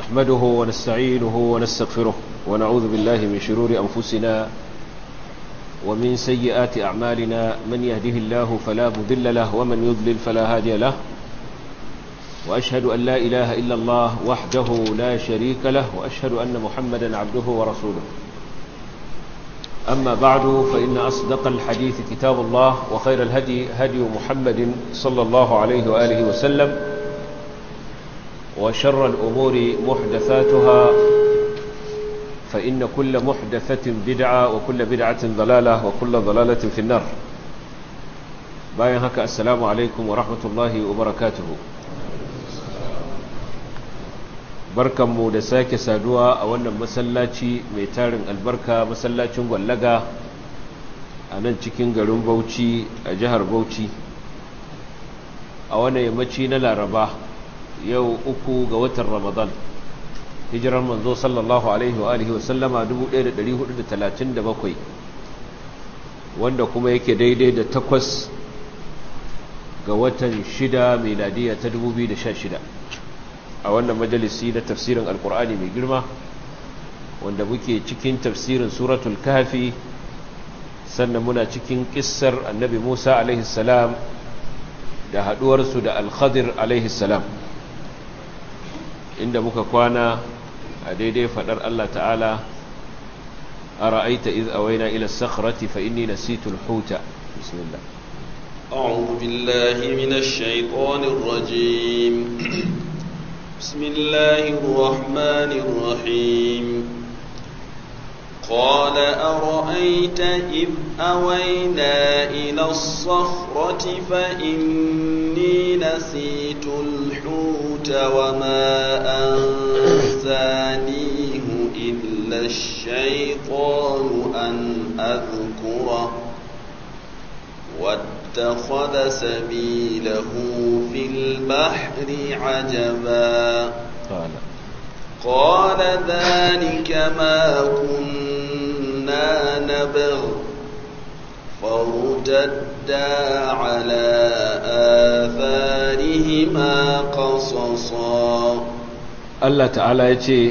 نحمده ونستعينه ونستغفره ونعوذ بالله من شرور أنفسنا ومن سيئات أعمالنا من يهده الله فلا مضل له ومن يضلل فلا هادي له وأشهد أن لا إله إلا الله وحده لا شريك له وأشهد أن محمدا عبده ورسوله أما بعد فإن أصدق الحديث كتاب الله وخير الهدي هدي محمد صلى الله عليه وآله وسلم وشر الأمور محدثاتها فإن كل محدثة بدعة وكل بدعة ضلالة وكل ضلالة في النار باين هكا السلام عليكم ورحمة الله وبركاته barkanmu da sake saduwa a wannan masallaci mai tarin albarka masallacin gwallaga a nan cikin garin bauchi a jihar bauchi a wannan yammaci na laraba yau uku ga watan ramadan hijirar manzo sallallahu alaihi wa alihi wasallama 1437 wanda kuma yake daidai da takwas ga watan shida miladiya ta 2016 a wannan majalisi na tafsirin alkur'ani mai girma wanda muke cikin tafsirin suratul kafi sannan muna cikin kissar annabi musa alaihissalam da haduwarsu da alkhadir alaihissalam inda muka kwana a daidai fadar allah ta'ala a ra'aita iz awaina ila sakhrati fa inni nasitu alhuta bismillah أعوذ بالله من الشيطان الرجيم بسم الله الرحمن الرحيم قال أرأيت إذ أوينا إلى الصخرة فإني نسيت الحوت وما أنسانيه إلا الشيطان أن أذكره واتخذ سبيله في البحر عجبا قال قال ذلك ما كنا نبغ فارتدا على آثارهما قصصا Allah ta'ala ya ce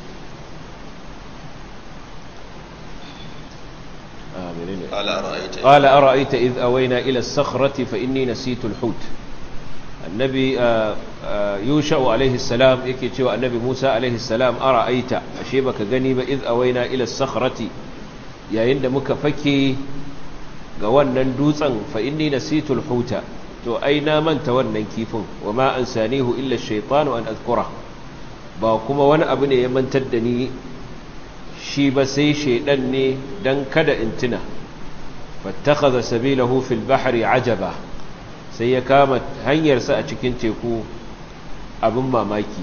قال أرأيت قال أرأيت إذ أوينا إلى الصخرة فإني نسيت الحوت النبي يوشع عليه السلام يكي تشوى النبي موسى عليه السلام أرأيت أشيبك غنيب إذ أوينا إلى الصخرة يا عند مكفكي قوانا ندوسا فإني نسيت الحوت تو أين من تولنا كيفون وما أنسانيه إلا الشيطان أن أذكره باكما وانا أبني يمن تدني shi ba sai shaidan ne don kada in tuna fattakaza sabilahu fil bahri ajaba sai ya kama hanyarsa a cikin teku abin mamaki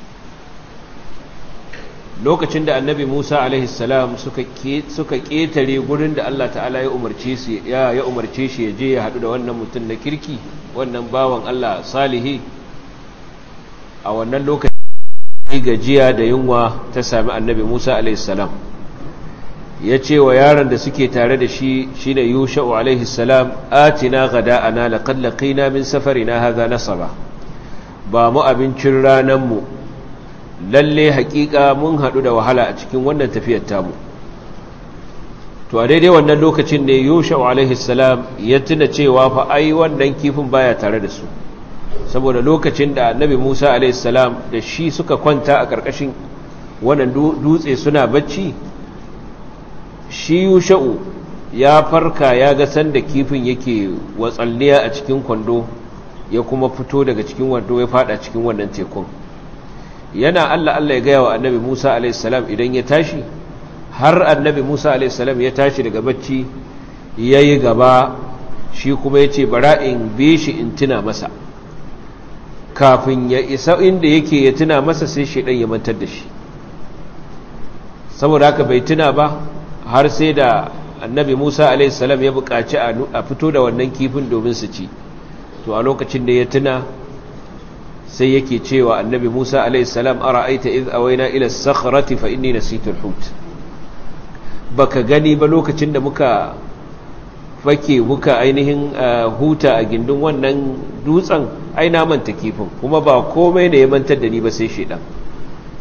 lokacin da annabi musa alaihissalam suka ƙetare gurin da allah ta'ala ya umarce shi ya umarce shi ya je ya haɗu da wannan mutum na kirki wannan bawan allah salihi a wannan lokacin gajiya da yunwa ta sami annabi Musa alaihissalam ya ce wa yaron da suke tare da shi shi ne yusha'u alaihissalam atina gada ana laƙad laƙina min safarina haza nasaba ba mu abincin rananmu lalle haƙiƙa mun haɗu da wahala a cikin wannan tafiyar tamu to a daidai wannan lokacin ne yusha'u alaihissalam ya tuna cewa fa ai wannan kifin baya tare da su saboda lokacin da annabi Musa alaihissalam da shi suka kwanta a ƙarƙashin wannan dutse suna bacci shi yusha'u ya farka ya ga sanda kifin yake watsalliya a cikin kwando ya kuma fito daga cikin wando ya fada cikin wannan tekun yana Allah Allah ya gaya wa annabi Musa alaihissalam idan ya tashi har annabi Musa alaihissalam ya tashi daga bacci ya yi gaba shi kuma ya ce bara in bi shi in tuna masa kafin ya isa inda yake ya tuna masa sai shaidan ya mantar da shi saboda haka bai tuna ba har sai da annabi Musa alaihissalam ya buƙaci a fito da wannan kifin domin su ci to a lokacin da ya tuna sai yake cewa annabi Musa alaihissalam ara'aita iz awaina ila as-sakhrati fa inni nasitu al-hut baka gani ba lokacin da muka fake muka ainihin huta a gindin wannan dutsen ai na manta kifin kuma ba komai ne ya mantar da ni ba sai shedan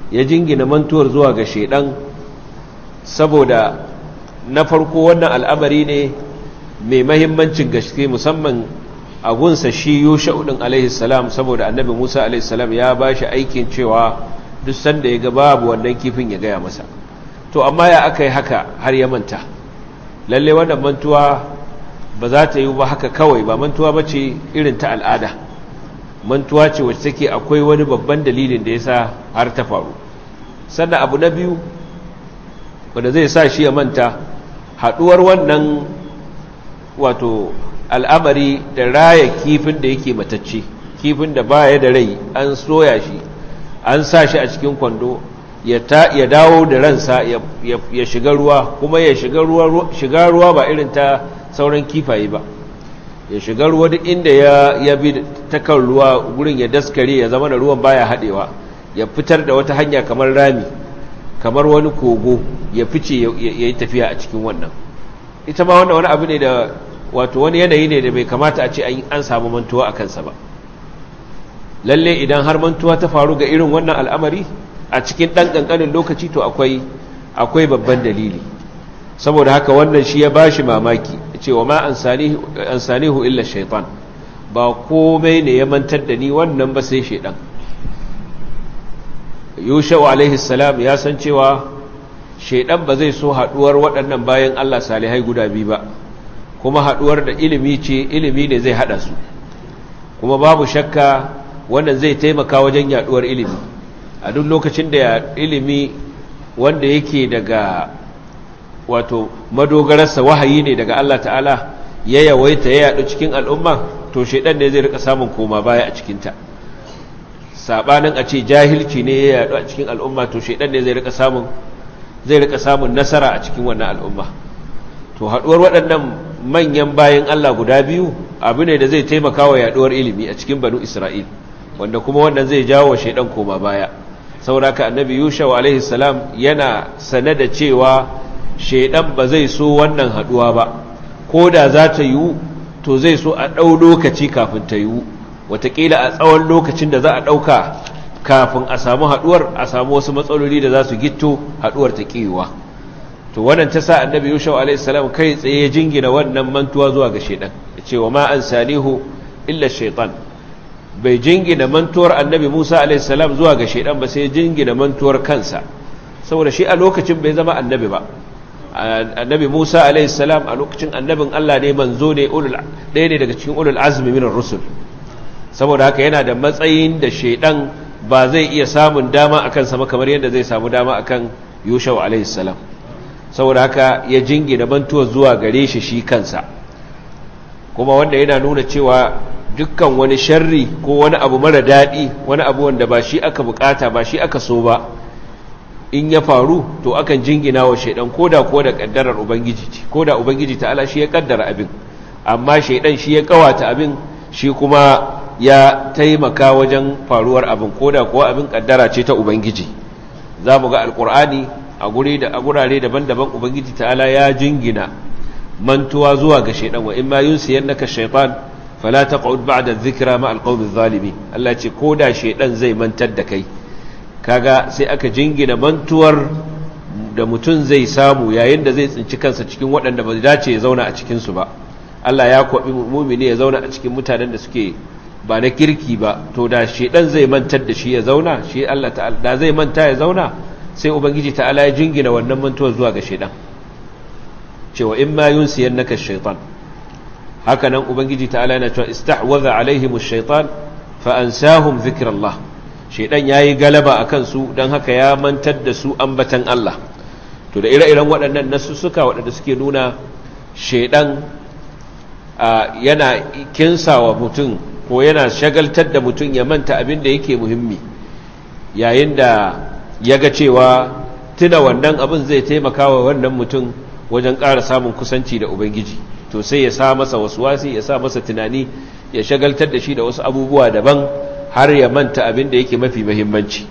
ya jingina mantuwar zuwa ga shaidan saboda na farko wannan al'amari ne mai mahimmancin gaske musamman a gunsa shi yusha'u din alaihi salam saboda annabi Musa alaihi salam ya bashi aikin cewa duk sanda ya ga babu wannan kifin ya gaya masa to amma ya aka yi haka har ya manta lalle wannan mantuwa ba za ta yi ba haka kawai ba mantuwa ba ce irin ta al'ada mantuwa ce wacce take akwai wani babban dalilin da ya sa har ta faru sannan abu na biyu wanda zai sa shi ya manta haɗuwar wannan wato al'amari da raya kifin da yake matacce kifin da baya da rai an soya shi an sa shi a cikin kwando ya dawo da ransa ya shiga ruwa kuma ya shiga ruwa ba irin ta sauran kifaye ba ya shiga ruwa duk inda ya bi ta kan ruwa gurin ya daskare ya zama da ruwan baya haɗewa ya fitar da wata hanya kamar rami kamar wani kogo ya fice ya yi tafiya a cikin wannan ita ma wannan wani abu ne da wato wani yanayi ne da bai kamata a ce an samu mantuwa a kansa ba lalle idan har mantuwa ta faru ga irin wannan al'amari a cikin ɗan ƙanƙanin lokaci to akwai akwai babban dalili saboda haka wannan shi ya bashi mamaki cewa ma an sanihu illa shaitan ba komai ne ya mantar da ni wannan ba sai shaidan yushau alaihi salam ya san cewa shaidan ba zai so haduwar waɗannan bayan Allah salihai guda biyu ba kuma haduwar da ilimi ce ilimi ne zai hada su kuma babu shakka wannan zai taimaka wajen yaduwar ilimi a duk lokacin da ilimi wanda yake daga wato madogararsa wahayi ne daga Allah ta'ala ya yawaita ya yadu cikin al'umma to shaidan ne zai rika samun koma baya a cikinta sabanin a ce jahilci ne ya yadu a cikin al'umma to shaidan ne zai rika samun zai rika samun nasara a cikin wannan al'umma to haduwar waɗannan manyan bayan Allah guda biyu abu ne da zai taimaka wa yaduwar ilimi a cikin banu Isra'il wanda kuma wannan zai jawo shaidan koma baya sauraka annabi Yusha alaihi salam yana sane da cewa shaidan ba zai so wannan haduwa ba ko da za ta yiwu to zai so a ɗau lokaci kafin ta yiwu watakila a tsawon lokacin da za a ɗauka kafin a samu haduwar a samu wasu matsaloli da za su gitto haduwar ta ƙiwa to wannan ta sa annabi yusuf alaihissalam kai tsaye jingina wannan mantuwa zuwa ga shaidan ya ce wa ma an salihu illa shaitan bai jingina mantuwar annabi musa alaihissalam zuwa ga shaidan ba sai jingina mantuwar kansa saboda shi a lokacin bai zama annabi ba annabi musa alaihissalam a lokacin annabin allah ne manzo ne ɗaya ne daga cikin ulul azumi minar rusul saboda haka yana da matsayin da shaidan ba zai iya samun dama akan sama kamar yadda zai samu dama akan yushau alaihissalam saboda haka ya jingina mantuwa zuwa gare shi shi kansa kuma wanda yana nuna cewa dukkan wani sharri ko wani abu mara daɗi wani abu wanda ba shi aka bukata ba shi aka so ba in ya faru to akan jingina wa shaidan koda ko da kaddarar ubangiji ce koda ubangiji ta'ala shi ya kaddara abin amma shaidan shi ya kawata abin shi kuma ya taimaka wajen faruwar abin koda kuwa abin kaddara ce ta ubangiji za mu ga alkur'ani a guri da a gurare daban-daban ubangiji ta'ala ya jingina mantuwa zuwa ga shaidan wa in ma yunsiyannaka shaytan fala taq'ud ba'da adh-dhikra ma al-qawmi adh-dhalimin Allah ce koda shaidan zai mantar da kai kaga sai aka jingina mantuwar da mutum zai samu yayin da zai tsinci kansa cikin waɗanda ba dace ya zauna a cikin su ba Allah ya kwabi mu'mini ya zauna a cikin mutanen da suke ba na kirki ba to da shaidan zai mantar da shi ya zauna shi Allah ta'ala da zai manta ya zauna sai ubangiji ta'ala ya jingina wannan mantuwar zuwa ga shaidan cewa in ma yunsiyannaka ash-shaytan haka nan ubangiji ta'ala yana cewa istahwaza alaihim ash-shaytan fa ansahum dhikrallah shaidan yayi galaba akan su dan haka ya mantar da su ambatan Allah to da ire-iren waɗannan nasussuka waɗanda suke nuna shaidan yana kinsawa mutum ko yana shagaltar da mutum ya manta abin da yake muhimmi yayin da ya ga cewa tuna wannan abin zai taimaka wa wannan mutum wajen ƙara samun kusanci da ubangiji to sai ya sa masa wasu wasi ya sa masa tunani ya shagaltar da shi da wasu abubuwa daban har ya manta abin da yake mafi muhimmanci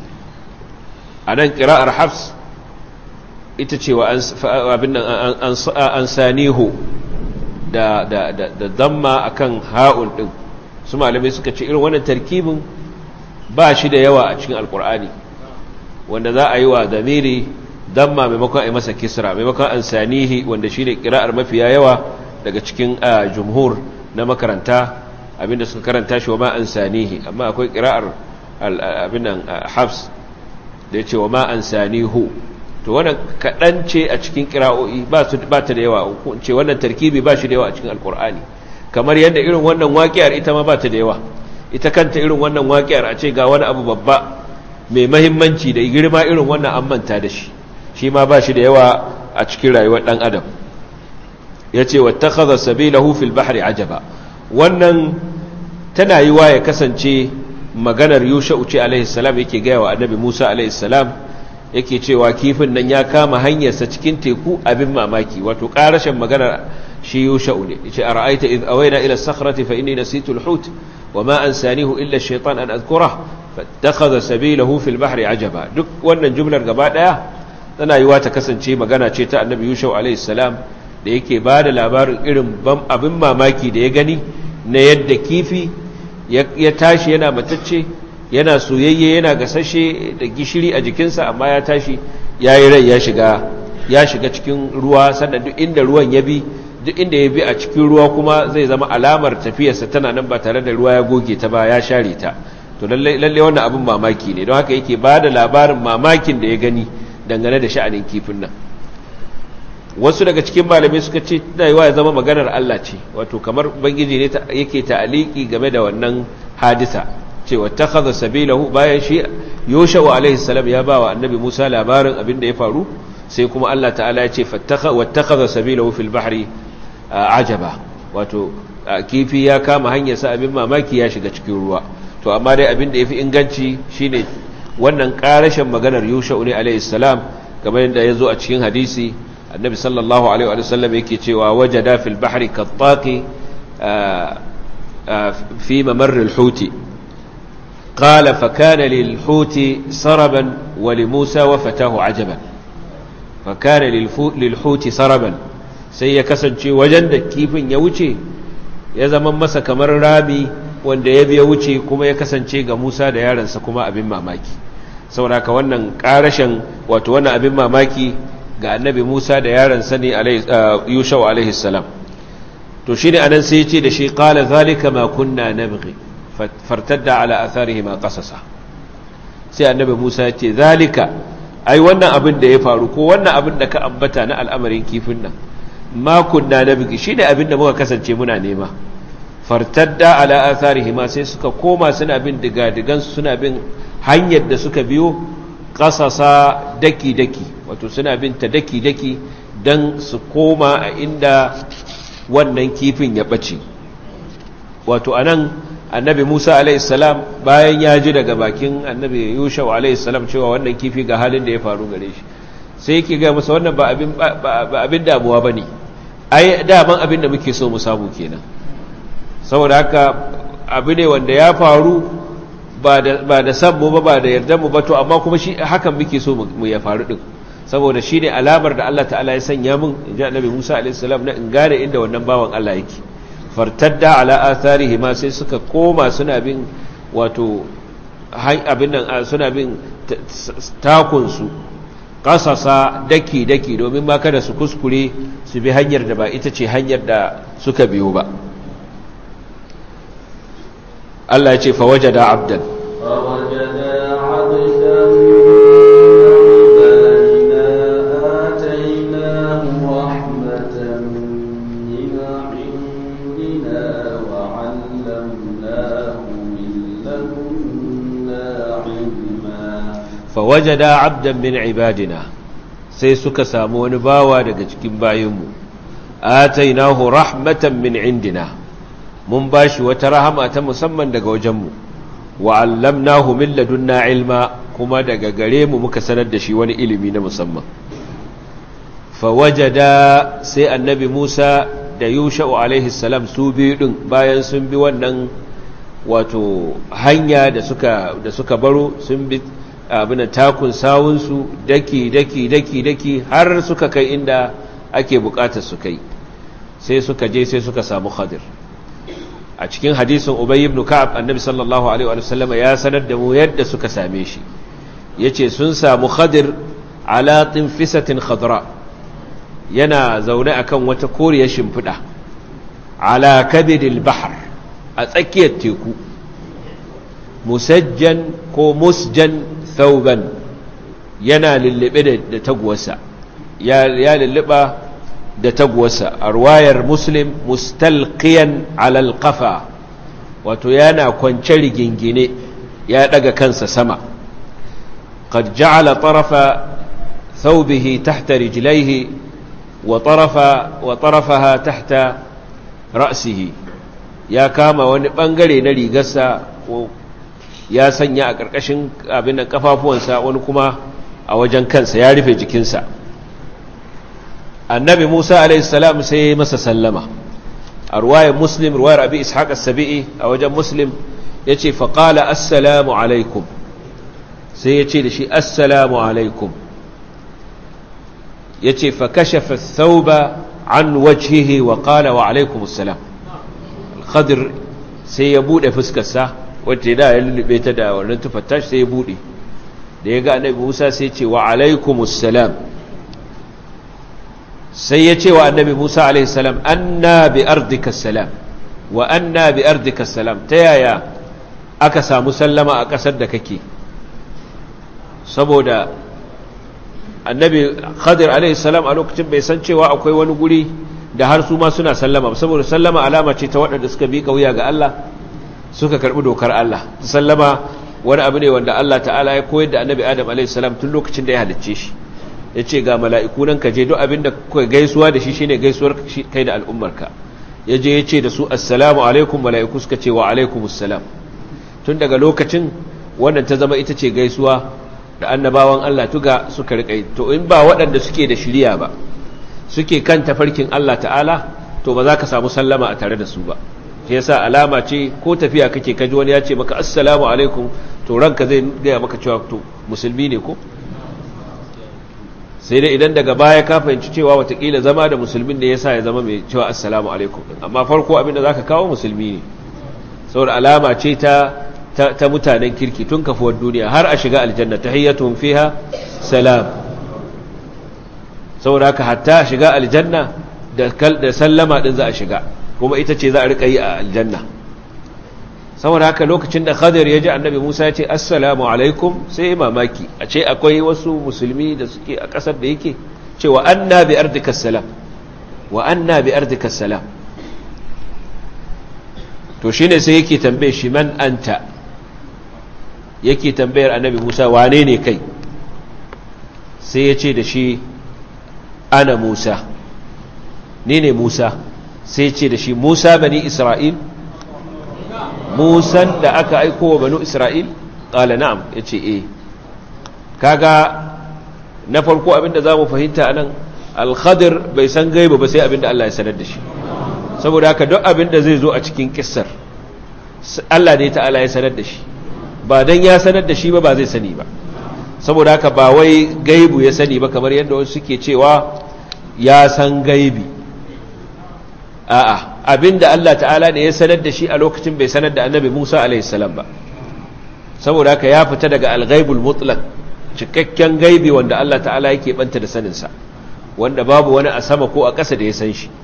a nan ƙira'ar hafs ita cewa abin nan an sanihu da damma akan ha'un ɗin su malamai suka ce irin wannan tarkibin ba shi da yawa a cikin alkur'ani wanda za a yi wa zamiri damma maimakon a yi masa kisra maimakon ansanihi wanda shine kira'ar mafiya yawa daga cikin jumhur na makaranta abinda suka karanta shi wa ma ansanihi amma akwai kira'ar abinan hafs da ya ce wa ma ansanihu to wannan kaɗan ce a cikin kira'o'i ba ta da yawa ce wannan tarkibi ba shi da yawa a cikin alkur'ani kamar yadda irin wannan waƙiyar ita ma ba ta da yawa ita kanta irin wannan waƙiyar a ce ga wani abu babba mai mahimmanci da girma irin wannan an manta da shi shi ma ba shi da yawa a cikin rayuwar ɗan adam ya ce wata kaza sabilahu fil bahri ajaba wannan tana yi wa ya kasance maganar yusha uce alaihissalam yake gaya wa annabi musa alaihissalam yake cewa kifin nan ya kama hanyarsa cikin teku abin mamaki wato ƙarashin maganar shi yusha ne ya ce a ra'aita iz awaina ila sakhrati fa inni nasitu al-hut wa ma ansanihu illa ash-shaytan an adhkura fattakhadha sabilahu fil bahri ajaba duk wannan jumlar gaba daya tana yiwa ta kasance magana ce ta annabi yusha alaihissalam da yake ba da labarin irin abin mamaki da ya gani na yadda kifi ya tashi yana matacce yana soyayye yana gasashe da gishiri a jikinsa amma ya tashi ya yi rai ya shiga ya shiga cikin ruwa sannan duk inda ruwan ya bi duk inda ya bi a cikin ruwa kuma zai zama alamar tafiyarsa tana nan ba tare da ruwa ya goge ta ba ya share ta to lalle wannan abin mamaki ne don haka yake ba da labarin mamakin da ya gani dangane da sha'anin kifin nan wasu daga cikin malamai suka ce tana yiwa ya zama maganar Allah ce wato kamar ubangiji ne yake ta'aliki game da wannan hadisa cewa takhadha sabilahu bayan shi Yosha wa alaihi salam ya bawa annabi Musa labarin abin da ya faru sai kuma Allah ta'ala ya ce fattaka wattakhadha sabilahu fil bahri ajaba wato kifi ya kama hanyar sa abin mamaki ya shiga cikin ruwa to amma dai abin da yafi inganci shine wannan karashin maganar Yosha ne alaihi salam kamar yadda ya zo a cikin hadisi النبي صلى الله عليه وسلم يكي تشوى وجد في البحر كالطاق في ممر الحوت قال فكان للحوت سربا ولموسى وفتاه عجبا فكان للحوت سربا sai ya kasance wajen da kifin ya wuce ya zama masa kamar rami wanda ya biya wuce kuma ya kasance ga Musa da yaransa kuma abin mamaki saboda ka wannan karashin wato wannan abin mamaki ga annabi Musa da yaransa ne Yusha wa alaihi salam to shine anan sai yace da shi qala zalika ma kunna nabghi fartadda ala atharihi ma qasasa sai annabi Musa yace zalika ai wannan abin da ya faru ko wannan abin da ka ambata na al'amarin kifin nan ma kunna nabghi shine abin da muka kasance muna nema fartadda ala atharihi ma sai suka koma suna bin digadigan suna bin hanyar da suka biyo kasasa daki-daki wato suna binta daki-daki don su koma a inda wannan kifin ya ɓace wato a nan annabi musa alaihissalam bayan ya ji daga bakin annabi yushau alaihissalam cewa wannan kifi ga halin da ya faru gare shi sai yake ga masa wannan ba abin damuwa ba ne ai daman abin da muke so mu samu kenan saboda haka abu ne wanda ya faru ba da san mu ba ba da yarda mu ba to amma kuma shi hakan muke so mu ya faru din saboda shi ne alamar da Allah ta'ala ya sanya min in ji annabi Musa alaihi salam na in gane inda wannan bawan Allah yake fartadda ala atharihi ma sai suka koma suna bin wato abin nan suna bin takun su kasasa daki daki domin ma kada su kuskure su bi hanyar da ba ita ce hanyar da suka biyo ba Allah ya ce fa wajada abdan فوجدا عبدا عبادنا آتيناه رحمة من عندنا وعلمناه من لدنا علما fawajada abdan min ibadina sai suka samu wani bawa daga cikin bayinmu atainahu rahmatan min indina mun bashi wata rahama ta musamman daga wajenmu wa allamnahu min ladunna ilma kuma daga gare mu muka sanar da shi wani ilimi na musamman fawajada sai annabi Musa da Yusha'u alaihi salam su biyu din bayan sun bi wannan wato hanya da suka da suka baro sun bi abin takun sawunsu daki daki daki daki har suka kai inda ake bukatar su kai sai suka je sai suka samu khadir a cikin hadisin ubay ibn ka'ab annabi sallallahu alaihi wa sallam ya sanar da mu yadda suka same shi yace sun samu khadir ala tinfisatin khadra yana zaune akan wata koriyar shimfiɗa ala kabidil bahar a tsakiyar teku musajjan ko musjan thauban yana lullube da taguwarsa ya lulluba da taguwarsa a ruwayar muslim mustalqiyan alal qafa wato yana kwance rigingine ya daga kansa sama qad ja'ala tarafa thawbihi tahta rijlaihi wa tarafa wa tarafaha tahta ra'sihi ya kama wani bangare na rigarsa ya sanya a ƙarƙashin abin da kafafuwansa wani kuma a wajen kansa ya rufe jikinsa annabi musa alaihissalam sai ya masa sallama a ruwayar muslim ruwayar abi ishaq as-sabi'i a wajen muslim ya ce faƙala assalamu alaikum sai ya ce da shi assalamu alaikum ya ce fa kashafa thauba an wajhihi wa qala wa alaikum assalam al-khadir sai ya bude fuskarsa wacce da ya lullube ta da wannan tufatta sai ya bude da ya ga annabi Musa sai ce wa alaikumus salam sai ya ce wa annabi Musa alaihi salam anna bi ardika salam wa anna bi ardika salam ta yaya aka samu sallama a kasar da kake saboda annabi Khadir alaihi salam a lokacin bai san cewa akwai wani guri da har su ma suna sallama saboda sallama alama ce ta waɗanda suka bi kauya ga Allah suka karbi dokar Allah sallama wani abu ne wanda Allah ta'ala ya koyar da annabi Adam alaihissalam tun lokacin da ya halicce shi ya ce ga mala'iku nan ka je duk abin da kuka gaisuwa da shi shi ne gaisuwar kai da al'ummarka ya je ya ce da su assalamu alaikum mala'iku suka ce wa alaikumussalam tun daga lokacin wannan ta zama ita ce gaisuwa da annabawan Allah tuga suka riƙa to in ba waɗanda suke da shirya ba suke kan tafarkin Allah ta'ala to ba za ka samu sallama a tare da su ba shi yasa alama ce ko tafiya kake kaji wani ya ce maka assalamu alaikum to ranka zai gaya maka cewa to musulmi ne ko sai dai idan daga baya ka fahimci cewa watakila zama da musulmin ne yasa ya zama mai cewa assalamu alaikum amma farko abinda zaka kawo musulmi ne saboda alama ce ta ta mutanen kirki tun kafuwar duniya har a shiga aljanna tahiyyatuhum fiha salam saboda haka hatta shiga aljanna da da sallama din za a shiga kuma ita ce za a rika yi a aljanna saboda haka lokacin da khadir ya ji annabi musa ya ce assalamu alaikum sai mamaki a ce akwai wasu musulmi da suke a ƙasar da yake cewa anna bi ardika salam wa anna bi ardika salam to shine sai yake tambaye shi man anta yake tambayar annabi musa wane ne kai sai ya ce da shi ana musa ni ne musa sai ce da shi musa bani isra'il musan da aka aiko wa banu isra'il ƙala na'am ya ce e kaga na farko abinda za mu fahimta a nan alkhadir bai san gaiba ba sai abinda Allah ya sanar da shi saboda haka duk abinda zai zo a cikin kissar Allah ne ta'ala ya sanar da shi ba don ya sanar da shi ba ba zai sani ba saboda haka ba wai gaibu ya sani ba kamar yadda wasu suke cewa ya san gaibi a'a abinda Allah ta'ala ne ya sanar da shi a lokacin bai sanar da annabi Musa alaihissalam ba saboda haka ya fita daga alghaibul mutlaq cikakken gaibi wanda Allah ta'ala yake banta da saninsa wanda babu wani a sama ko a ƙasa da ya san shi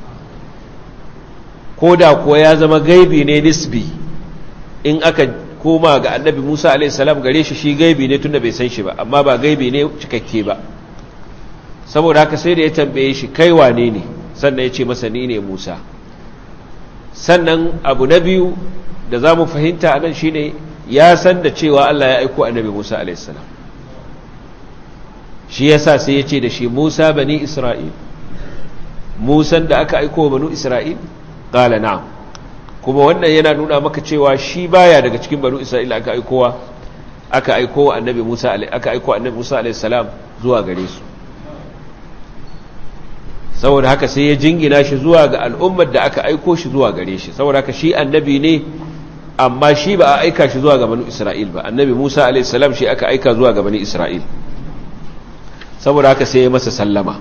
ko da kuwa ya zama gaibi ne nisbi in aka koma ga annabi Musa alaihissalam gare shi shi gaibi ne tunda bai san shi ba amma ba gaibi ne cikakke ba saboda haka sai da ya tambaye shi kai wane ne sannan ya ce masa ni ne Musa sannan abu na biyu da za mu fahimta a nan shi ne ya san da cewa Allah ya aiko annabi Musa alaihissalam shi ya sa sai ya ce da shi Musa bani Isra'il Musan da aka aiko banu Isra'il ƙala na'am kuma wannan yana nuna maka cewa shi baya daga cikin banu Isra'il aka aikowa aka aiko annabi Musa aka aiko annabi Musa alaihissalam zuwa gare su saboda haka sai ya jingina shi zuwa ga al'ummar da aka aiko shi zuwa gare shi saboda haka shi annabi ne amma shi ba a aika shi zuwa ga bani Isra'il ba annabi Musa alaihissalam shi aka aika zuwa ga bani Isra'il saboda haka sai ya masa sallama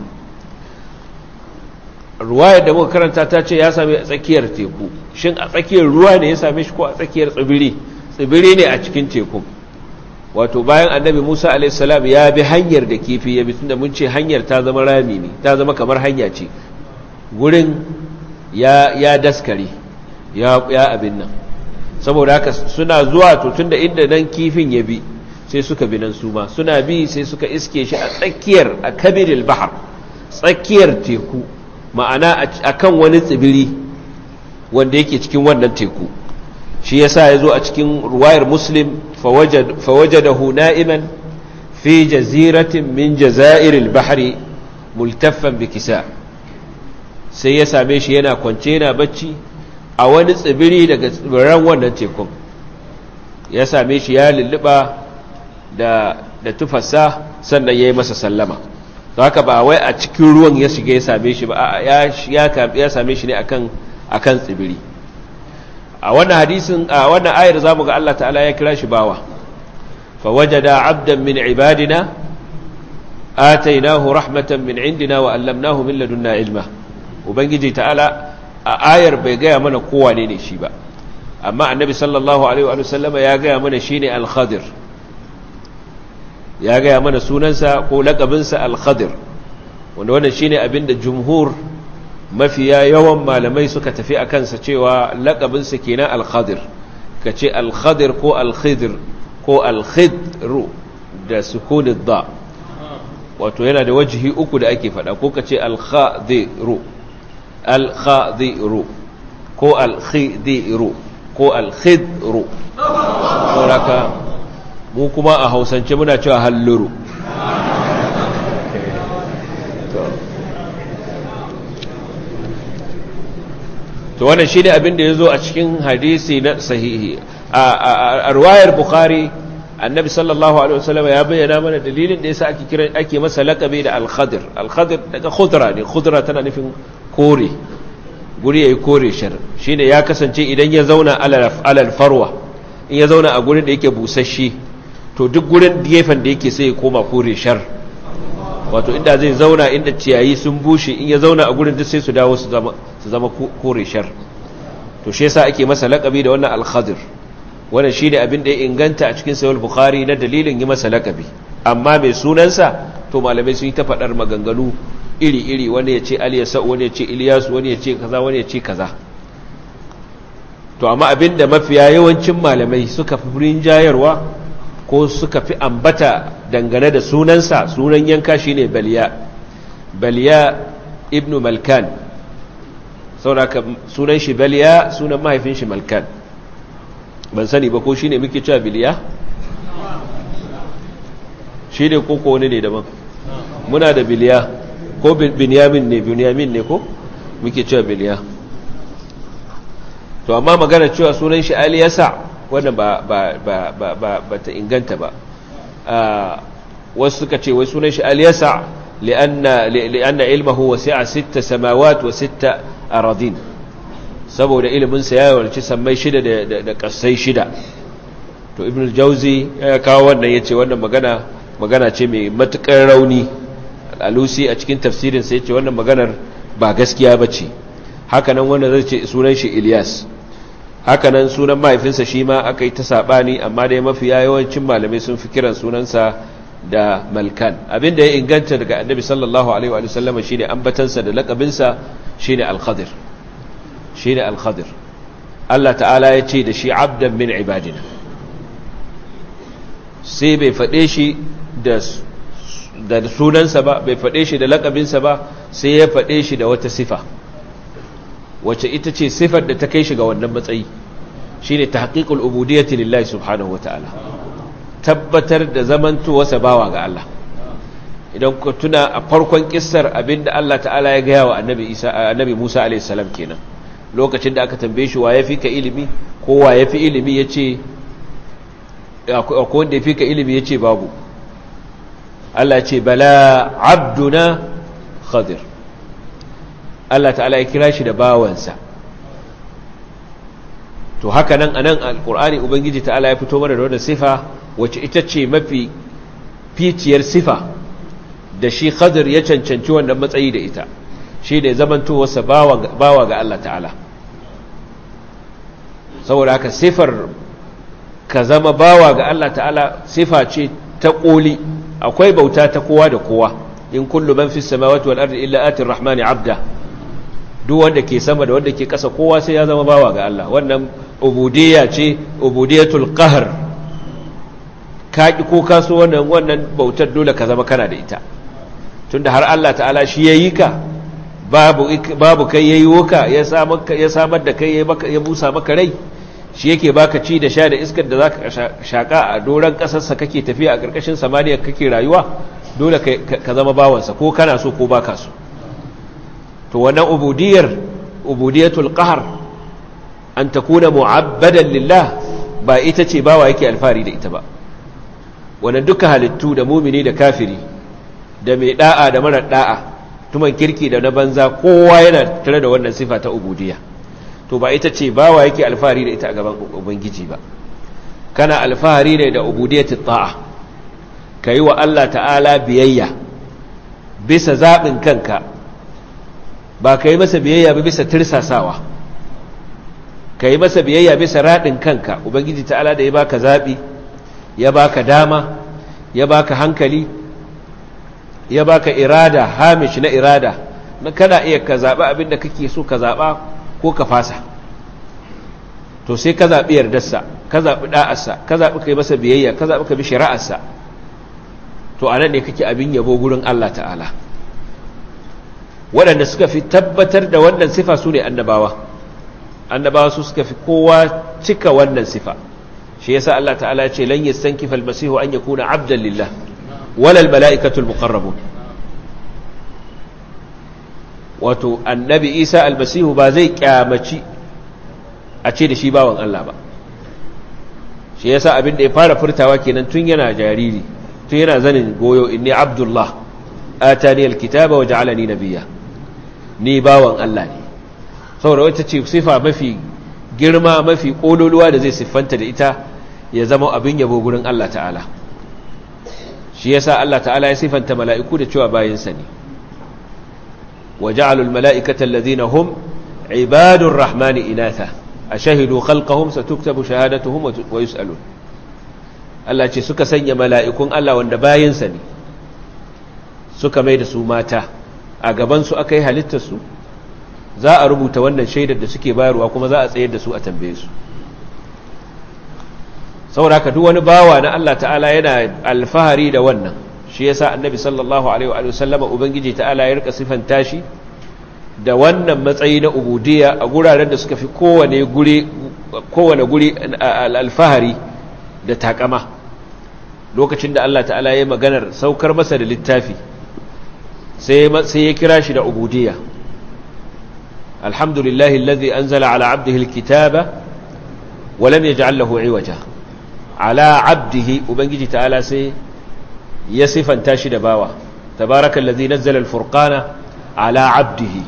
ruwayar da muka karanta ta ce ya same a tsakiyar teku shin a tsakiyar ruwa ne ya same shi ko a tsakiyar tsibiri tsibiri ne a cikin teku wato bayan annabi Musa alaihissalam ya bi hanyar da kifi ya bi tunda mun ce hanyar ta zama rami ne ta zama kamar hanya ce gurin ya ya daskare ya ya abin nan saboda haka suna zuwa to tunda inda nan kifin ya bi sai suka bi nan su ma suna bi sai suka iske shi a tsakiyar a kabiril bahar tsakiyar teku ma'ana akan wani tsibiri wanda yake cikin wannan teku shi yasa yazo a cikin ruwayar muslim fawajadahu na'iman fi jaziratin min jazairil bahri multaffan bikisa sai ya same shi yana kwance yana bacci a wani tsibiri daga tsibiran wannan tekun ya same shi ya lulluba da da tufasa sannan yayi masa sallama to haka ba wai a cikin ruwan ya shiga ya same shi ba ya ya same shi ne akan akan tsibiri a wannan hadisin a wannan ayar zamu ga Allah ta'ala ya kira shi bawa fa wajada 'abdan min ibadina atainahu rahmatan min indina wa 'allamnahu min ladunna ilma ubangiji ta'ala a ayar bai gaya mana kowa ne shi ba amma annabi sallallahu alaihi wa sallama ya gaya mana shine al-khadir ya gaya mana sunansa ko lakabinsa al-khadir wanda wannan shine abinda jumhur mafiya yawan malamai suka tafi a kansa cewa lakabinsa kenan al-khadir ka ce al-khadir ko al-khidir ko al-khidru da sukunin da wato yana da wajihi uku da ake fada ko ka ce al-khadiru al-khadiru ko al-khidiru ko al-khidru sauraka mu kuma a hausance muna cewa halluru to wannan shi ne abin da ya zo a cikin hadisi na sahihi a ruwayar bukhari annabi sallallahu alaihi wasallam ya bayyana mana dalilin da yasa ake kira ake masa laqabi da al-khadir al-khadir daga khudra ne khudra tana nufin kore guri yayi kore shar shine ya kasance idan ya zauna alal farwa in ya zauna a gurin da yake busasshe to duk gurin gefen da yake sai ya koma kore shar wato inda zai zauna inda ciyayi sun bushe in ya zauna a gurin duk sai su dawo su zama su zama kore shar to shi yasa ake masa laqabi da wannan al-khadir wannan shine abin da ya inganta a cikin sahih bukhari na dalilin yi masa laqabi amma mai sunansa to malamai sun yi ta fadar maganganu iri-iri wani ya ce aliyasa wani ya ce iliyasu wani ya ce kaza wani ya ce kaza to amma abin da mafiya yawancin malamai suka fi rinjayarwa ko suka fi ambata dangane da sunansa sunan yanka shine baliya baliya ibnu malkan sauraka sunan shi baliya sunan mahaifin shi malkan ban sani ba ko shine muke cewa biliya shi ne ko ko wani ne daban muna da biliya ko binyamin ne binyamin ne ko muke cewa biliya to amma magana cewa sunan shi aliyasa wannan ba ba ba ba ba ba ta inganta ba wasu suka ce wai sunan shi aliyasa li'anna li'anna ilmuhu wasi'a sitta samawat wa sitta aradin saboda ilimin sa ya warci sammai shida da da kasai shida to ibn al-jawzi ya kawo wannan yace wannan magana magana ce mai matukar rauni al-alusi a cikin tafsirin sa yace wannan maganar ba gaskiya bace haka nan wanda zai ce sunan shi Ilyas hakanan sunan mahaifinsa shi ma aka yi ta saɓani amma dai mafi yawancin malamai sun fi kiran sunansa da malkan abinda ya inganta daga annabi sallallahu alaihi wa sallam shi ne ambatansa da lakabinsa shi ne alkhadir shi ne alkhadir Allah ta'ala ya ce da shi abdan min ibadina sai bai faɗe shi da sunansa ba bai faɗe shi da lakabinsa ba sai ya faɗe shi da wata sifa wacce ita ce sifar da ta kai shi ga wannan matsayi shi ne ta haƙiƙul ubudiyyati lillahi subhanahu wata'ala tabbatar da zamantowarsa bawa ga Allah idan ku tuna a farkon kissar abinda Allah ta'ala ya gaya wa annabi Isa annabi Musa alayhi salam kenan lokacin da aka tambaye shi wa yafi ka ilimi ko wa yafi ilimi yace akwai wanda yafi ka ilimi yace babu Allah ya ce bala abduna khadir Allah ta'ala ya kira shi da bawansa to haka nan anan alqur'ani ubangiji ta'ala ya fito mana da wannan sifa wacce ita ce mafi ficiyar sifa da shi khadir ya cancanci wannan matsayi da ita shi ne zamantowarsa bawa ga Allah ta'ala saboda haka sifar ka zama bawa ga Allah ta'ala sifa ce ta koli akwai bauta ta kowa da kowa in kullu man fis samawati wal ardi illa atir rahmani abda duk wanda ke sama da wanda ke ƙasa kowa sai ya zama bawa ga Allah wannan ubudiyya ce ubudiyatul qahr ka ki ko kaso wannan wannan bautar dole ka zama kana da ita tunda har Allah ta'ala shi yayi ka babu babu kai yayi woka ya samar ya samar da kai ya busa maka rai shi yake baka ci da sha da iskar da zaka shaka a doran kasar sa kake tafiya a karkashin samaniya kake rayuwa dole ka zama bawansa ko kana so ko baka so to wannan ubudiyar ubudiyatul qahr an takuna mu'abbadan lillah ba ita ce bawa yake alfari da ita ba wannan duka halittu da mumini da kafiri da mai da'a da marar da'a tuman kirki da na banza kowa yana tare da wannan sifa ta ubudiyya to ba ita ce bawa yake alfahari da ita a gaban ubangiji ba kana alfahari ne da ubudiyatul ta'a kai wa Allah ta'ala biyayya bisa zabin kanka ba kai masa biyayya ba bisa tirsasawa kai masa biyayya bisa radin kanka ubangiji ta'ala da ya baka zabi ya baka dama ya baka hankali ya baka irada hamish na irada na kana iya ka zaɓi abinda kake so ka zaɓa ko ka fasa to sai ka zaɓi yardarsa ka zaɓi ɗa'arsa ka zaɓi kai masa biyayya ka zaɓi ka bi shari'arsa to a nan ne kake abin yabo gurin Allah ta'ala waɗanda suka fi tabbatar da wannan sifa su ne annabawa annabawa su suka fi kowa cika wannan sifa shi yasa Allah ta'ala ce lan yastankifa almasihu an yakuna abdan lillah wala almalaikatul muqarrabun wato annabi Isa almasihu ba zai kyamaci a ce da shi bawan Allah ba shi yasa abin da ya fara furtawa kenan tun yana jariri tun yana zanin goyo inni abdullah atani alkitaba wa ja'alani nabiyya ni bawan Allah ne saboda wata ce sifa mafi girma mafi kololuwa da zai siffanta da ita ya zama abin yabo gurin Allah ta'ala shi yasa Allah ta'ala ya siffanta mala'iku da cewa bayinsa ne wa ja'alul mala'ikata allazina hum ibadur rahmani inatha ashhadu khalqahum satuktabu shahadatuhum wa yus'alun Allah ce suka sanya mala'ikun Allah wanda bayinsa ne suka mai da su mata a gaban su aka yi halittar su za a rubuta wannan shaidar da suke bayarwa kuma za a tsayar da su a tambaye su sauraka duk wani bawa na Allah ta'ala yana alfahari da wannan shi yasa annabi sallallahu alaihi wa sallama ubangiji ta'ala ya rika sifanta shi da wannan matsayi na ubudiyya a guraren da suka fi kowane guri kowane guri alfahari da takama lokacin da Allah ta'ala ya maganar saukar masa da littafi sai ya kira shi da ubudiyya alhamdulillahi alladhi anzala ala abdihi alkitaba wa lam yaj'al lahu iwaja ala abdihi ubangiji ta'ala sai ya sifanta shi da bawa tabarakallazi nazzala alfurqana ala abdihi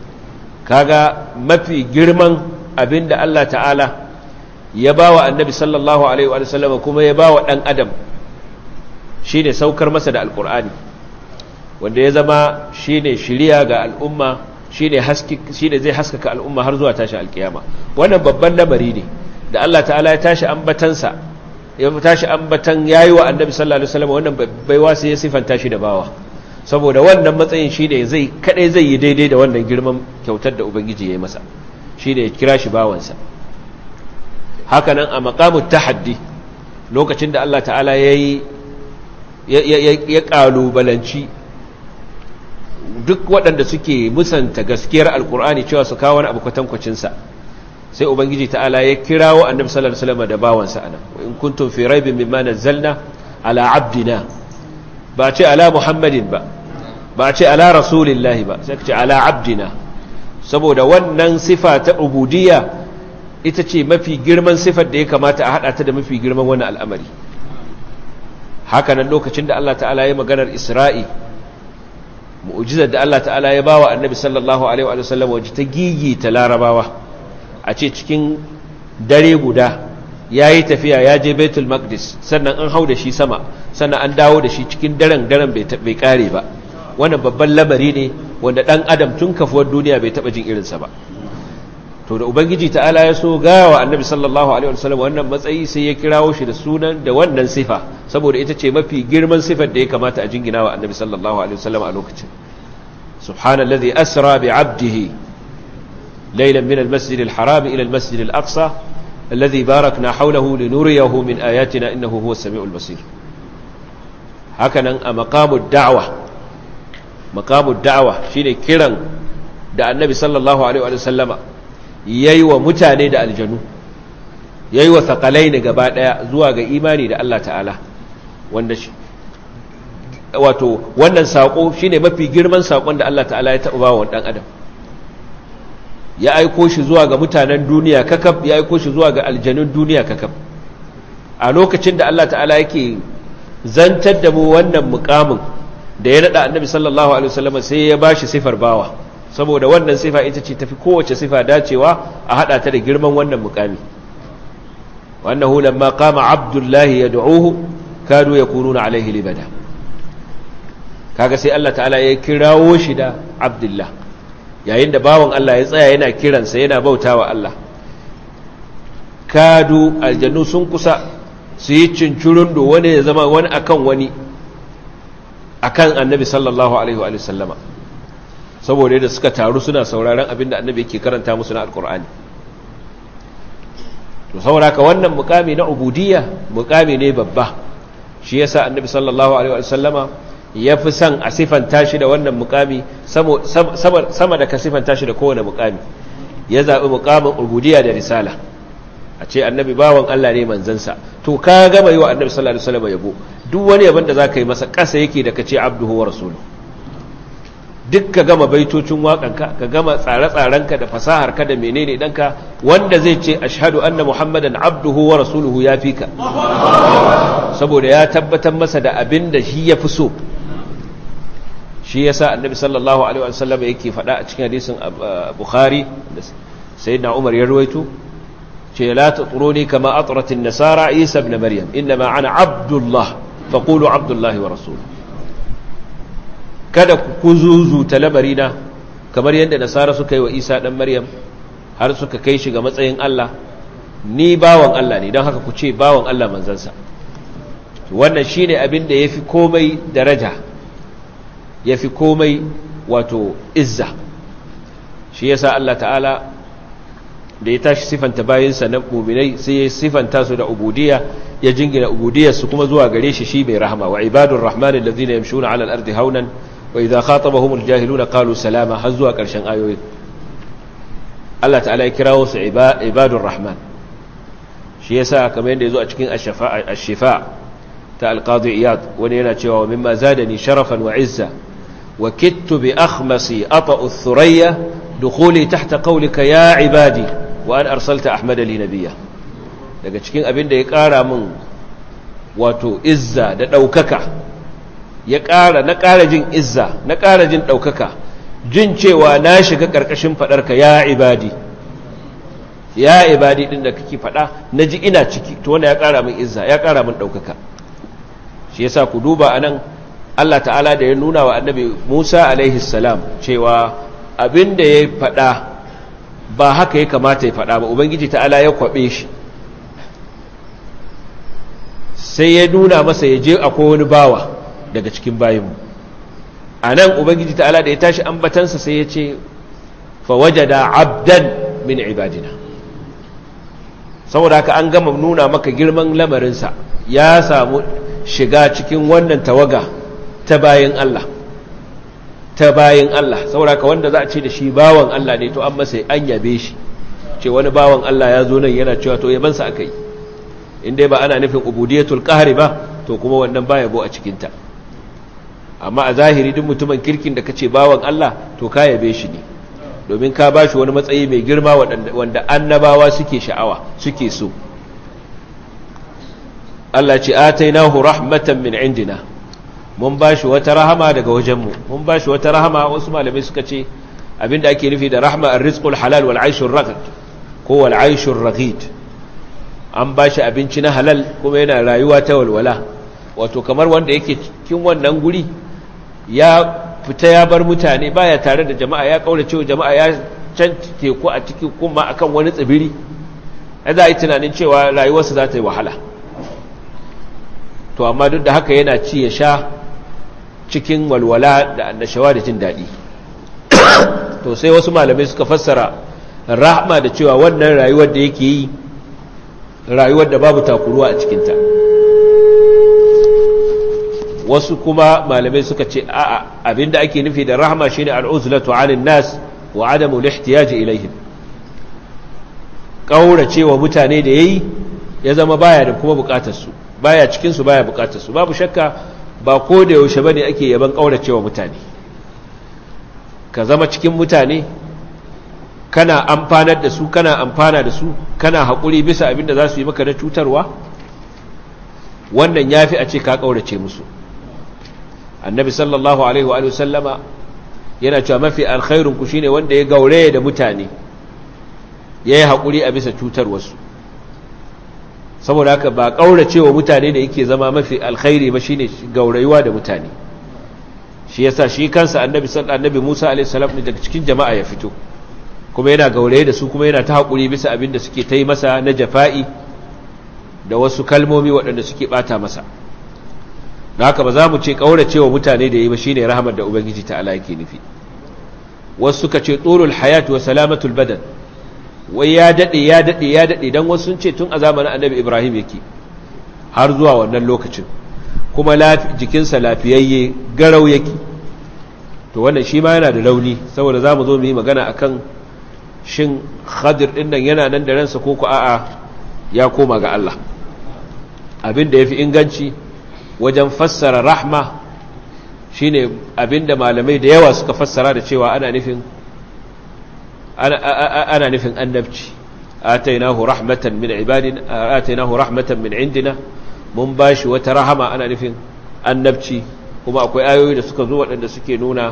kaga mafi girman abinda Allah ta'ala ya bawa annabi sallallahu alaihi wa sallam kuma ya bawa dan adam shine saukar masa da alqur'ani wanda ya zama shine shiriya ga al'umma shine haske shine zai haskaka al'umma har zuwa tashi alkiyama wannan babban lamari ne da Allah ta'ala ya tashi ambatansa ya tashi ambatan yayi wa annabi sallallahu alaihi wasallam wannan baiwa sai ya sifanta shi da bawa saboda wannan matsayin shine zai kadai zai yi daidai da wannan girman kyautar da ubangiji ya yi masa shine ya kira shi bawansa haka nan a maqamut tahaddi lokacin da Allah ta'ala yayi ya kalubalanci duk waɗanda suke musanta gaskiyar alkur'ani cewa su kawo wani abu kwatankwacinsa sai ubangiji ta'ala ya kirawo annabi sallallahu alaihi wasallam da bawansa anan in kuntum fi raibin mimma nazzalna ala abdina ba ce ala muhammadin ba ba ce ala rasulillahi ba sai ce ala abdina saboda wannan sifa ta ubudiyya ita ce mafi girman sifar da ya kamata a hada ta da mafi girman wannan al'amari haka nan lokacin da Allah ta'ala ya maganar Isra'i mu'jizar da Allah ta'ala ya bawa annabi sallallahu alaihi wa sallam waje ta gigi ta larabawa a ce cikin dare guda ya yi tafiya ya je baitul maqdis sannan an hau da shi sama sannan an dawo da shi cikin daren daren bai kare ba wannan babban lamari ne wanda dan adam tun kafuwar duniya bai taba jin irinsa ba to da ubangiji ta'ala ya so gawa annabi sallallahu alaihi wasallam wannan matsayi sai ya kirawo shi da sunan da wannan sifa saboda ita ce mafi girman sifar da ya kamata a jingina wa annabi sallallahu alaihi wasallam a lokacin subhanallazi asra bi 'abdihi laylan min al-masjid al-haram ila al-masjid al-aqsa alladhi barakna hawlahu linuriyahu min ayatina innahu huwa as-sami'ul basir hakanan a maqamud da'wa maqamud da'wa shine kiran da annabi sallallahu alaihi wasallama ya yi wa mutane da aljanu ya yi wa sakalai ne gaba ɗaya zuwa ga imani da Allah ta'ala wanda shi wato wannan saƙo shi ne mafi girman saƙon da Allah ta'ala ya taɓa wa ɗan adam ya aiko shi zuwa ga mutanen duniya kakab ya aiko shi zuwa ga aljanun duniya kakab a lokacin da Allah ta'ala yake zantar da mu wannan mukamin da ya naɗa annabi sallallahu alaihi wasallam sai ya ba shi sifar bawa saboda wannan sifa ita ce tafi kowace sifa dacewa a hada ta da girman wannan mukami wannahu lamma qama abdullahi yad'uhu kadu yakununa alaihi libada kaga sai Allah ta'ala ya kirawo shi da abdullah yayin da bawon Allah ya tsaya yana kiransa yana bautawa Allah kadu aljannu sun kusa su yi cincirundo wani ya zama wani akan wani akan annabi sallallahu alaihi wa sallama saboda yadda suka taru suna sauraron abinda annabi yake karanta musu na alkur'ani to saboda ka wannan mukami na ubudiyya mukami ne babba shi yasa annabi sallallahu alaihi wasallama ya fi son a sifanta shi da wannan mukami sama da ka sifanta shi da kowane mukami ya zaɓi mukamin ubudiyya da risala a ce annabi bawan Allah ne manzansa to ka gama yi wa annabi sallallahu alaihi wasallama yabo duk wani yabon da za ka yi masa ƙasa yake da ka ce abduhu wa rasuluhu duk ka gama baitocin waƙanka ka gama tsare-tsarenka da fasaharka da menene ɗanka wanda zai ce ashhadu anna muhammadan abduhu wa rasuluhu ya fi ka saboda ya tabbatar masa da abin da shi ya fi so shi yasa annabi sallallahu alaihi wasallam yake faɗa a cikin hadisin bukhari da sayyidina umar ya ruwaito ce la tatruni kama atrat an-nasara isa ibn maryam inma ana abdullah faqulu abdullahi wa rasuluhu kada ku zuzuta lamarina kamar yadda nasara suka yi wa isa ɗan maryam har suka kai shi ga matsayin Allah ni bawan Allah ne don haka ku ce bawan Allah manzansa wannan shi ne abin da ya fi komai daraja ya fi komai wato izza shi ya sa Allah ta'ala da ya tashi sifanta bayansa na muminai sai ya sifanta su da ubudiya ya jingina ubudiyarsu kuma zuwa gare shi shi mai rahama wa ibadun rahmanin da zina yamshuna alal ardi haunan wa idza khatabahum aljahiluna qalu salama har zuwa ƙarshen ayoyi Allah ta'ala ya kirawo su ibadur rahman shi yasa kamar yadda yazo a cikin ash-shifa ta al-qadi iyad wani yana cewa mimma zadani sharafan wa izza wa kittu bi akhmasi ata'u ath-thuraya dukhuli tahta qawlika ya ibadi wa an arsalta ahmada li nabiyya daga cikin abin da ya ƙara min wato izza da ɗaukaka ya ƙara na ƙara jin izza na ƙara jin ɗaukaka jin cewa na shiga ƙarƙashin faɗarka ya ibadi ya ibadi ɗin da kake faɗa na ji ina ciki to wanda ya ƙara min izza ya ƙara min ɗaukaka shi yasa ku duba a nan allah ta'ala da ya nuna wa annabi musa alaihi salam cewa abin da ya faɗa ba haka ya kamata ya faɗa ba ubangiji ta'ala ya kwaɓe shi sai ya nuna masa ya je akwai wani bawa daga cikin bayinmu a nan ubangiji ta'ala da ya tashi ambatansa sai ya ce fawajada abdan min ibadina saboda haka an gama nuna maka girman lamarinsa ya samu shiga cikin wannan tawaga ta bayin Allah ta bayin Allah saboda haka wanda za a ce da shi bawan Allah ne to an masa an yabe shi ce wani bawan Allah ya zo nan yana cewa to yabansa aka yi in dai ba ana nufin ubudiyatul qahri ba to kuma wannan ba yabo a cikinta amma a zahiri duk mutumin kirkin da kace bawan Allah to ka yabe shi ne domin ka bashi wani matsayi mai girma wanda annabawa suke sha'awa suke so Allah ce atainahu rahmatan min indina mun bashi wata rahama daga wajenmu mun bashi wata rahama wasu malamai suka ce abinda ake nufi da rahma ar-rizqul halal wal aishur raghid ko wal aishur raghid an bashi abinci na halal kuma yana rayuwa ta walwala wato kamar wanda yake cikin wannan guri ya fita ya bar mutane baya tare da jama'a ya kaura cewa jama'a ya can teku a cikin kuma akan wani tsibiri ai za a yi tunanin cewa rayuwarsa za ta yi wahala to amma duk da haka yana ci ya sha cikin walwala da annashawa da jin daɗi to sai wasu malamai suka fassara rahma da cewa wannan rayuwar da yake yi rayuwar da babu takuruwa a cikinta wasu kuma malamai suka ce a'a abinda ake nufi da rahma shine al'uzlatu 'anil nas wa 'adamu al-ihtiyaj ilayhim kauracewa mutane da yayi ya zama baya da kuma bukatar su baya cikin su baya bukatar su babu shakka ba ko da yaushe bane ake yaban kauracewa mutane ka zama cikin mutane kana amfanar da su kana amfana da su kana haƙuri bisa abinda za su yi maka na cutarwa wannan yafi a ce ka kaurace musu annabi sallallahu alaihi wa sallama yana cewa mafi alkhairun ku shine wanda ya gaure da mutane yayi hakuri a bisa cutar wasu saboda haka ba kauracewa mutane da yake zama mafi alkhairi ba shine gaurayuwa da mutane shi yasa shi kansa annabi sallallahu annabi Musa alaihi salam ne daga cikin jama'a ya fito kuma yana gauraye da su kuma yana ta hakuri bisa abin da suke ta yi masa na jafa'i da wasu kalmomi waɗanda suke bata masa da haka ba za mu ce ƙauracewa mutane da yi ba shine rahamar da ubangiji ta ala yake nufi wasu suka ce tsorul hayat wa salamatul badan wai ya daɗe ya daɗe ya daɗe don wasu sun ce tun a zamanin annabi ibrahim yake har zuwa wannan lokacin kuma jikinsa lafiyayye garau yake to wannan shi ma yana da rauni saboda za mu zo mu yi magana akan shin khadir ɗin nan yana nan da ransa ko ku a'a ya koma ga Allah abin da ya fi inganci wajen fassara rahma shine abinda malamai da yawa suka fassara da cewa ana nufin ana nufin annabci atainahu rahmatan min ibadin atainahu rahmatan min indina mun bashi wata rahama ana nufin annabci kuma akwai ayoyi da suka zo waɗanda suke nuna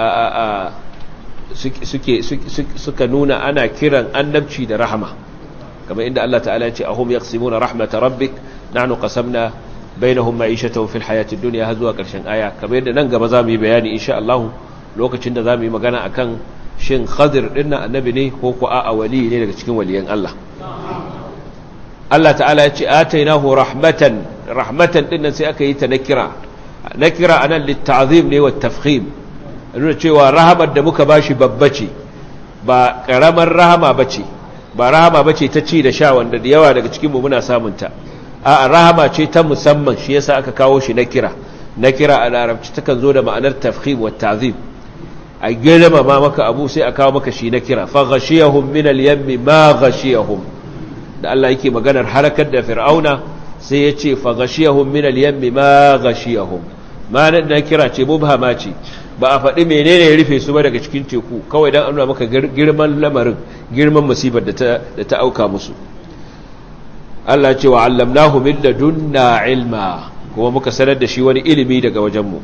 suke suka nuna ana kiran annabci da rahama kamar inda Allah ta'ala ya ce ahum yaqsimuna rahmata rabbik nahnu qasamna bainahum ma'ishatahum fil hayatid dunya har zuwa karshen aya kamar yadda nan gaba zamu yi bayani insha Allah lokacin da zamu yi magana akan shin Khadir din nan annabi ne ko ko a'a wali ne daga cikin waliyan Allah Allah ta'ala ya ce atainahu rahmatan rahmatan din nan sai aka yi ta nakira nakira anan litta'zim ne wat tafkhim nuna cewa rahamar da muka bashi babba ce ba karamar rahama bace ba rahama bace ta ci da sha wanda da yawa daga cikin mu muna samun ta a rahama ce ta musamman shi yasa aka kawo shi na kira na kira a larabci takan zo da ma'anar tafkhim wa ta'zim a girma ma maka abu sai a kawo maka shi na kira fa ghashiyahum min al-yammi ma ghashiyahum da Allah yake maganar harakar da fir'auna sai ya ce fa ghashiyahum min al-yammi ma ghashiyahum ma nan na kira ce mubhama ce ba a faɗi menene ya rufe su ba daga cikin teku kawai dan an nuna maka girman lamarin girman musibar da ta da ta auka musu Allah ce wa allamnahu min ladunna ilma kuma muka sanar da shi wani ilimi daga wajenmu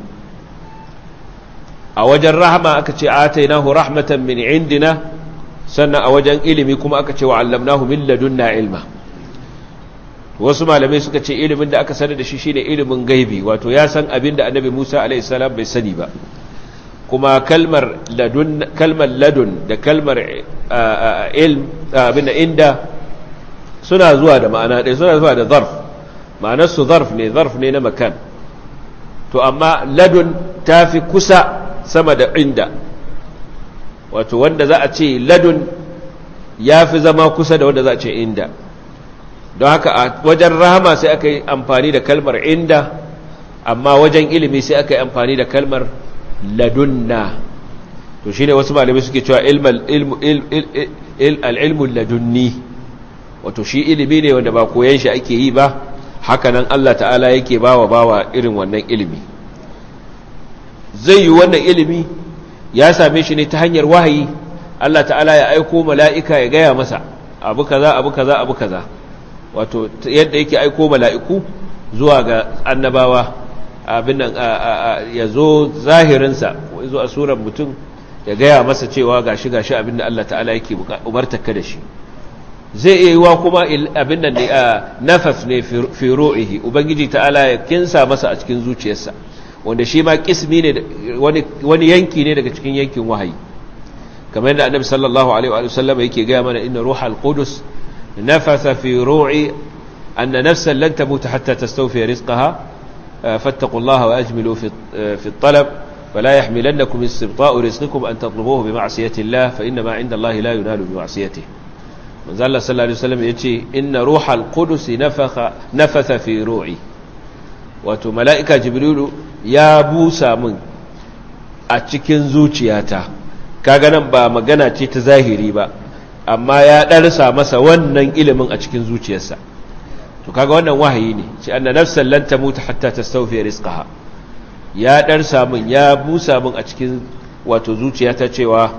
a wajen rahama aka ce atainahu rahmatan min indina sannan a wajen ilimi kuma aka ce wa allamnahu min ladunna ilma wasu malamai suka ce ilimin da aka sanar da shi shine ilimin gaibi wato ya san abin da annabi Musa alaihi salam bai sani ba kuma kalmar ladun kalmar ladun da kalmar ilm abin inda suna zuwa da ma'ana ɗaya suna zuwa da zarf ma'anarsu zarf ne zarf ne na makan to amma ladun ta fi kusa sama da inda wato wanda za a ce ladun ya fi zama kusa da wanda za a ce inda don haka a wajen rahama sai aka yi amfani da kalmar inda amma wajen ilimi sai aka yi amfani da kalmar ladunna to shine wasu malamai suke cewa al-ilmu ladunni wato shi ilimi ne wanda ba koyan shi ake yi ba hakanan Allah ta'ala yake bawa bawa irin wannan ilimi zai yi wannan ilimi ya same shi ne ta hanyar wahayi Allah ta'ala ya aiko mala'ika ya gaya masa abu kaza abu kaza abu kaza wato yadda yake aiko mala'iku zuwa ga annabawa abin nan ya zo zahirinsa zo a surar mutum ya gaya masa cewa gashi gashi abin da Allah ta'ala yake umartaka da shi zai iya yiwa kuma abin da nafas ne fi ru'ihi ubangiji ta'ala ya kinsa masa a cikin zuciyarsa wanda shi ma kismi ne wani yanki ne daga cikin yankin wahayi kamar yadda annabi sallallahu alaihi wa sallam yake ga mana inna ruhal qudus nafatha fi ru'i anna nafsan lan tamut hatta tastawfi rizqaha fattaqullaha wa ajmilu fi fi at-talab فلا يحملنكم استبطاء رزقكم أن تطلبوه بمعصية الله فإنما عند الله لا ينال بمعصيته manzo Allah sallallahu alaihi wasallam yace inna ruhal qudus nafakha nafatha fi ru'i wato malaika jibrilu ya busa min a cikin zuciyata kaga nan ba magana ce ta zahiri ba amma ya darsa masa wannan ilimin a cikin zuciyarsa to kaga wannan wahayi ne ce anna nafsan lan tamuta hatta tastawfi rizqaha ya darsa min ya busa min a cikin wato zuciyata cewa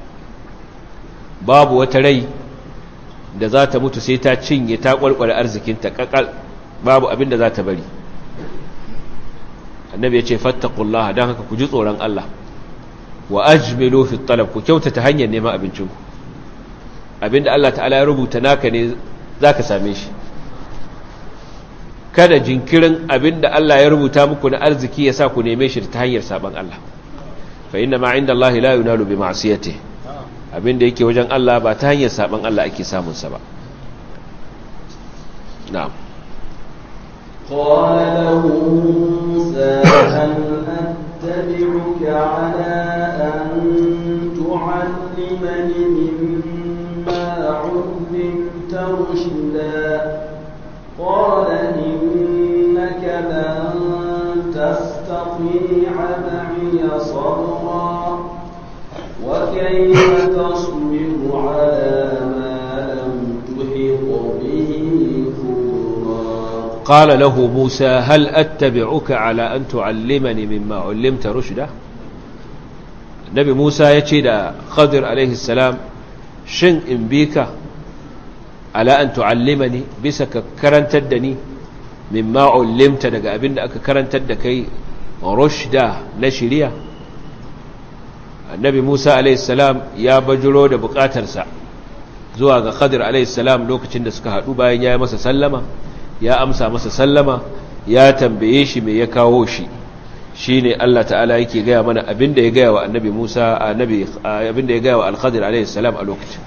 babu wata rai da za ta mutu sai ta cinye ta kwalkwale arzikinta kakal babu abin da za ta bari annabi ya ce fattakullah don haka ku ji tsoron Allah wa ajmilu fi talab ku kyautata hanyar neman abincinku abinda Allah ta'ala ya rubuta naka ne za ka same shi kada jinkirin abinda Allah ya rubuta muku na arziki ya sa ku neme shi ta hanyar saban Allah fa inna ma inda Allah la yunalu bi ma'siyatihi abinda yake wajen Allah ba ta hanyar saban Allah ake samunsa ba na'am قال له موسى هل أتبعك على أن تعلمني مما علمت رشدا قال إنك لن تستطيع معي صبرا وكيف تصبر على ما لم تحط به خبرا قال له موسى هل أتبعك على أن تعلمني مما علمت رشدا النبي موسى يتشي دا خضر عليه السلام شن إن بيك على أن تعلمني بسك كرنتدني مما علمت دقى أبن أك كرنتدكي رشدا نشريا annabi Musa alaihissalam ya bajiro da bukatarsa zuwa ga Khadir alaihissalam lokacin da suka haɗu bayan ya yi masa sallama ya amsa masa sallama ya tambaye shi mai ya kawo shi shi ne Allah ta'ala yake gaya mana abinda ya gaya wa annabi Musa abinda ya gaya wa al-Khadir alaihissalam a lokacin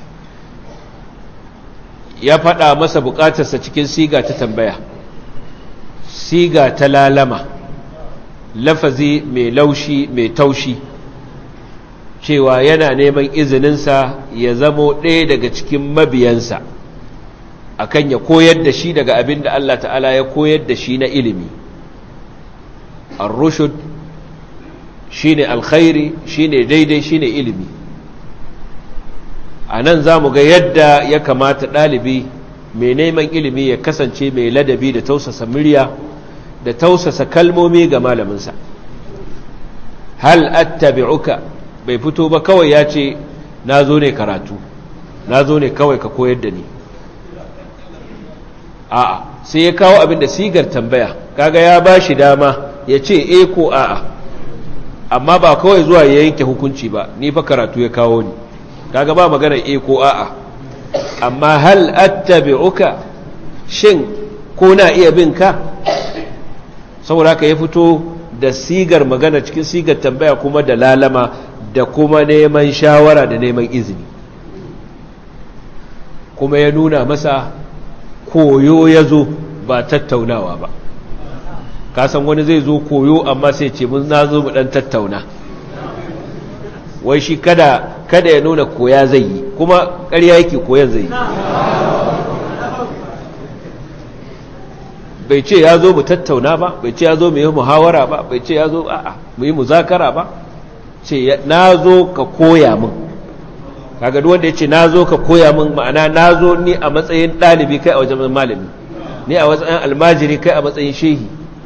ya faɗa masa bukatarsa cikin siga ta tambaya siga ta lalama lafazi mai laushi mai taushi cewa yana neman izininsa ya zamo ɗaya daga cikin mabiyansa akan ya koyar da shi daga abin da Allah ta'ala ya koyar da shi na ilimi ar-rushud shine alkhairi shine daidai shine ilimi a nan za mu ga yadda ya kamata ɗalibi mai neman ilimi ya kasance mai ladabi da tausasa murya da tausasa kalmomi ga malaminsa hal attabi'uka bai fito ba kawai ya ce na zo ne karatu na zo ne kawai ka koyar da ni a'a sai ya kawo abin da sigar tambaya kaga ya ba shi dama ya ce e ko a'a amma ba kawai zuwa ya yanke hukunci ba ni fa karatu ya kawo ni kaga ba magana e ko a'a amma hal attabi'uka shin ko na iya bin ka saboda haka ya fito da sigar magana cikin sigar tambaya kuma da lalama da kuma neman shawara da neman izini kuma ya nuna masa koyo ya zo ba tattaunawa ba kasan wani zai zo koyo amma sai ce mun na zo mu dan tattauna wai shi kada kada ya nuna koya zai yi kuma ƙarya yake koyan zai yi bai ce ya zo mu tattauna ba bai ce ya zo mu yi muhawara ba bai ce ya zo a'a mu yi muzakara ba ce na zo ka koya min kaga duk wanda ya ce na zo ka koya min ma'ana na zo ni a matsayin ɗalibi kai a wajen malami ni a matsayin almajiri kai a matsayin shehi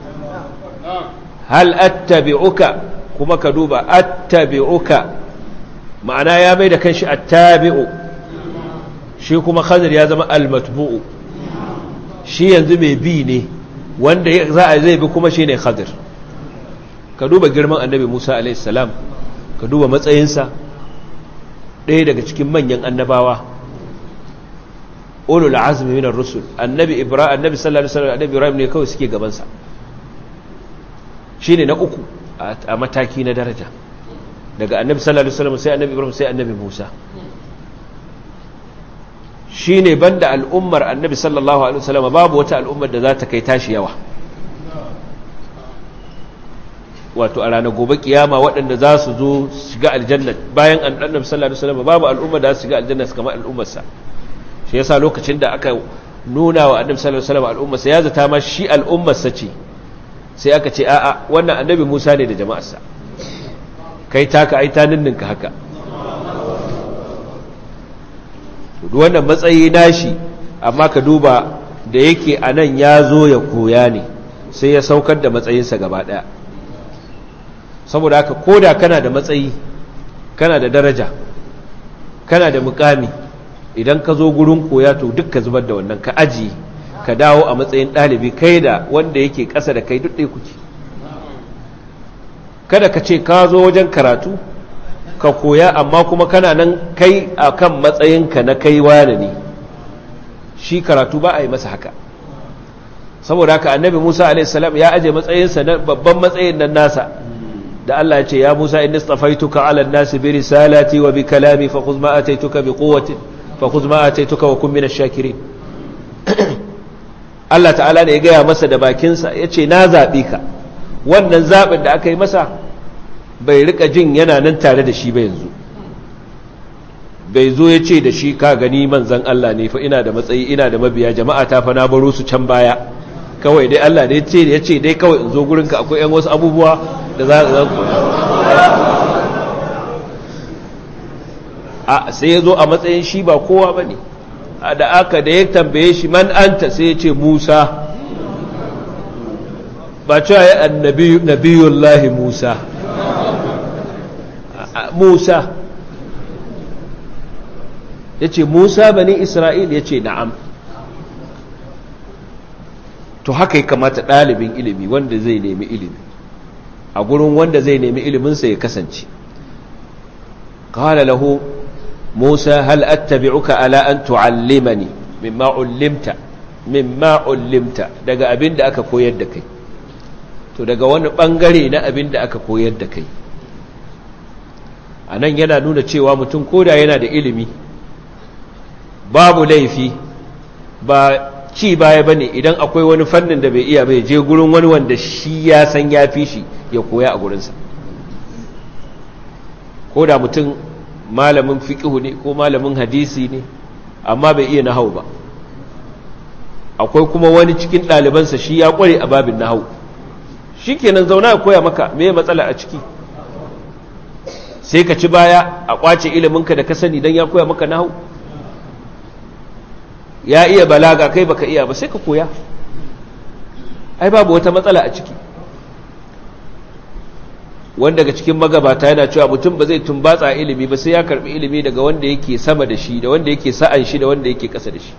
hal attabi'uka kuma ka duba attabi'uka ma'ana ya mai da kanshi attabi'u shi kuma khadir ya zama almatbu'u shi yanzu mai bi ne wanda za a zai bi kuma shi ne khadir ka duba girman annabi musa alaihissalam ka duba matsayinsa ɗaya daga cikin manyan annabawa ulul azmi minar rusul annabi ibrahim annabi sallallahu alaihi wasallam annabi ibrahim ne kawai suke gabansa shine na uku a mataki na daraja daga annabi sallallahu alaihi wasallam sai annabi ibrahim sai annabi musa shine banda al'ummar annabi sallallahu alaihi wasallam babu wata al'ummar da za ta kai tashi yawa wato a ranar gobe kiyama waɗanda za su zo shiga aljanna bayan annabi sallallahu alaihi wasallam babu al'ummar da za su shiga aljanna kamar al'ummarsa shi yasa lokacin da aka nuna wa annabi sallallahu alaihi wasallam al'ummarsa ya zata ma shi al'ummarsa ce sai aka ce a'a wannan annabi Musa ne da jama'arsa kai taka ai ta ninninka haka duk wannan matsayi nashi amma ka duba da yake anan ya zo ya koya ne sai ya saukar da matsayinsa gaba daya saboda haka koda kana da matsayi kana da daraja kana da mukami idan ka zo gurin koya to duk ka zubar da wannan ka aji ka dawo a matsayin ɗalibi kai da wanda yake ƙasa da kai duk ɗaya kuke kada ka ce ka zo wajen karatu ka koya amma kuma kana nan kai a kan matsayinka na kai wane ne shi karatu ba a yi masa haka saboda haka annabi musa a.s. ya aje matsayinsa na babban matsayin nan nasa da Allah ya ce ya musa in nistafaituka ala nasi bi risalati wa bi kalami fa khudh ma ataituka bi quwwatin fa khudh ma ataituka wa kun minash shakirin Allah ta'ala ne ya gaya masa da bakinsa ya ce na zaɓi ka wannan zaɓin da aka yi masa bai rika jin yana nan tare da shi ba yanzu bai zo ya ce da shi ka gani manzan Allah ne fa ina da matsayi ina da mabiya jama'a ta fa na baro su can baya kawai dai Allah ne ce ya ce dai kawai in zo gurinka akwai yan wasu abubuwa da za a ku a sai ya zo a matsayin shi ba kowa ba ne da aka da ya tambaye shi man anta sai ya ce musa ba cewa ya annabiyullahi musa musa ya ce musa bani isra'il ya ce na'am to haka ya kamata ɗalibin ilimi wanda zai nemi ilimi a gurin wanda zai nemi iliminsa ya kasance قال له موسى هل أتبعك على أن تعلمني مما علمت مما علمت daga abin da aka koyar da kai to daga wani bangare na abin da aka koyar da kai anan yana nuna cewa mutum koda yana da ilimi babu laifi ba ci baya bane idan akwai wani fannin da bai iya bai je gurin wani wanda shi ya san ya fi shi ya koya a gurinsa koda mutum malamin fiƙihu ne ko malamin hadisi ne amma bai iya nahau ba akwai kuma wani cikin ɗalibansa shi ya ƙware a babin nahau shi kenan zauna ya koya maka me matsala a ciki sai ka ci baya a ƙwace iliminka da ka sani don ya koya maka nahau ya iya balaga kai baka iya ba sai ka koya ai babu wata matsala a ciki wanda daga cikin magabata yana cewa mutum ba zai tumbatsa ilimi ba sai ya karbi ilimi daga wanda yake sama da shi da wanda yake sa'an shi da wanda yake kasa da shi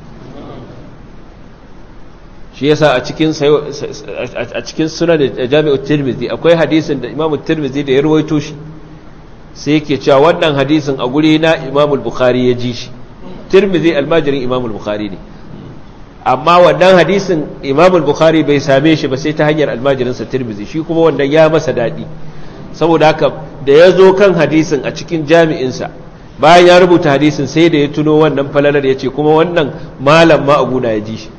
shi yasa a cikin a cikin sunan jami'ut tirmidhi akwai hadisin da imamu tirmidhi da ya rawaito shi sai yake cewa wannan hadisin a guri na imamu bukhari ya ji shi tirmidhi almajirin imamu bukhari ne amma wannan hadisin imamu bukhari bai same shi ba sai ta hanyar almajirinsa tirmidhi shi kuma wannan ya masa daɗi saboda haka da ya zo kan hadisin a cikin jami'insa bayan ya rubuta hadisin sai da ya tuno wannan falalar ya ce kuma wannan malam ma abuna ya ji shi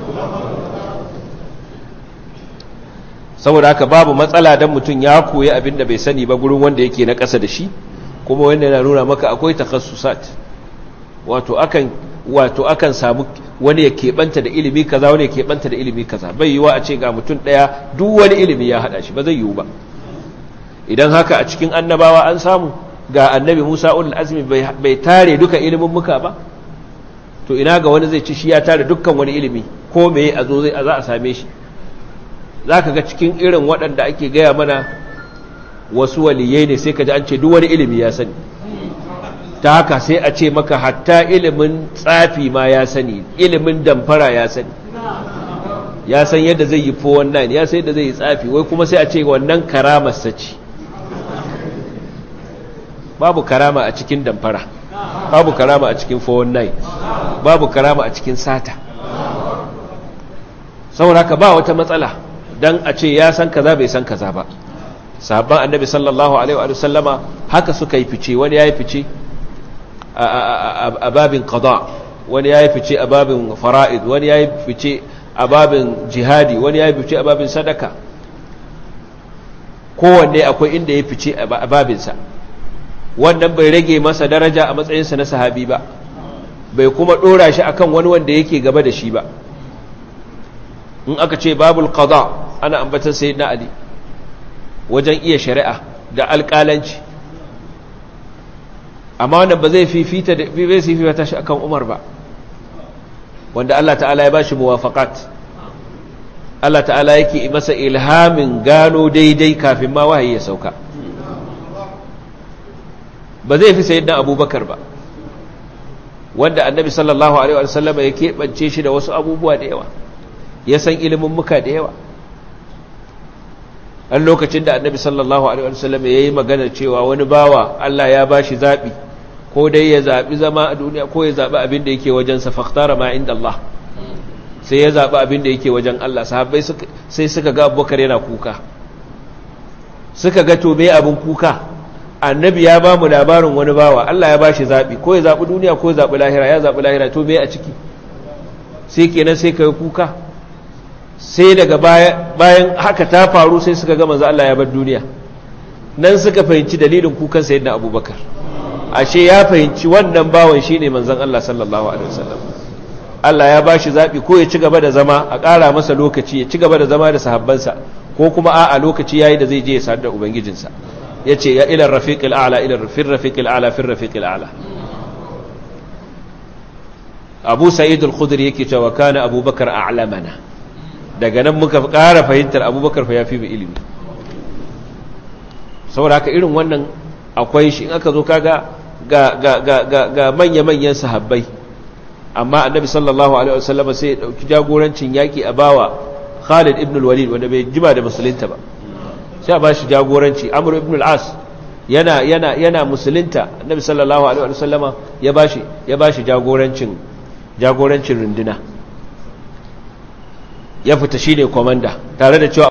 saboda haka babu matsala don mutum ya koyi abin da bai sani ba gurin wanda yake na ƙasa da shi kuma wanda yana nuna maka akwai takassusat wato akan wato akan samu wani ya keɓanta da ilimi kaza wani ya keɓanta da ilimi kaza bai yiwa a ce ga mutum ɗaya duk wani ilimi ya haɗa shi ba zai yiwu ba idan haka a cikin annabawa an samu ga annabi Musa ulul azmi bai tare duka ilimin muka ba to ina ga wani zai ci shi ya tare dukkan wani ilimi ko meye a zo zai za a same shi zaka ga cikin irin waɗanda ake gaya mana wasu waliyai ne sai ka ji an ce duk wani ilimi ya sani ta haka sai a ce maka hatta ilimin tsafi ma ya sani ilimin damfara ya sani ya san yadda zai yi 419 ya san yadda zai yi tsafi wai kuma sai a ce wannan karamarsa ce babu karama a cikin damfara babu karama a cikin 419 babu karama a cikin sata saboda haka ba wata matsala don a ce ya san kaza bai san kaza ba sahabban annabi sallallahu alaihi wa sallama haka suka yi fice wani yayi fice a babin qada wani yayi fice a babin fara'id wani yayi fice a babin jihadi wani yayi fice a babin sadaka kowanne akwai inda ya fice a babinsa wannan bai rage masa daraja a matsayinsa na sahabi ba bai kuma dora shi akan wani wanda yake gaba da shi ba in aka ce babul qada ana ambatan sayyidina ali wajen iya shari'a da alƙalanci amma wannan ba zai fifita da bai fifita shi akan Umar ba wanda Allah ta'ala ya bashi muwafaqat Allah ta'ala yake masa ilhamin gano daidai kafin ma wahayi ya sauka ba zai fi sayyidina Abubakar ba wanda annabi sallallahu alaihi wasallam ya keɓance shi da wasu abubuwa da yawa ya san ilimin muka da yawa an lokacin da annabi sallallahu alaihi wasallam ya yi magana cewa wani bawa Allah ya bashi zaɓi ko dai ya zaɓi zama a duniya ko ya zaɓi abin da yake wajensa fakhtara ma inda Allah sai ya zaɓi abin da yake wajen Allah sahabbai sai suka ga abubakar yana kuka suka ga to me abin kuka annabi ya ba mu labarin wani bawa Allah ya bashi zaɓi ko ya zaɓi duniya ko ya zaɓi lahira ya zaɓi lahira to me a ciki sai kenan sai ka yi kuka sai daga bayan haka ta faru sai suka ga manzo Allah ya bar duniya nan suka fahimci dalilin kukan sayyidina Abubakar ashe ya fahimci wannan bawan shine manzon Allah sallallahu alaihi wasallam Allah ya bashi zabi ko ya ci gaba da zama a ƙara masa lokaci ya ci gaba da zama da sahabbansa ko kuma a a lokaci yayi da zai je ya sadu da ubangijinsa yace ya ila rafiqil a'la ila rafir rafiqil a'la fir rafiqil a'la Abu Sa'id al-Khudri yake cewa kana Abubakar a'lamana daga nan muka ƙara fahimtar abubakar fa ya fi mu ilimi saboda haka irin wannan akwai shi in aka zo kaga ga manya-manyan sahabbai amma annabi sallallahu alaihi wasallam sai ya dauki jagorancin yaki a bawa Khalid ibn al-Walid wanda bai jima da musulunta ba sai a bashi jagoranci Amr ibn al-As yana yana yana musulunta annabi sallallahu alaihi wasallam ya bashi ya bashi jagorancin jagorancin runduna ya fita shine komanda tare da cewa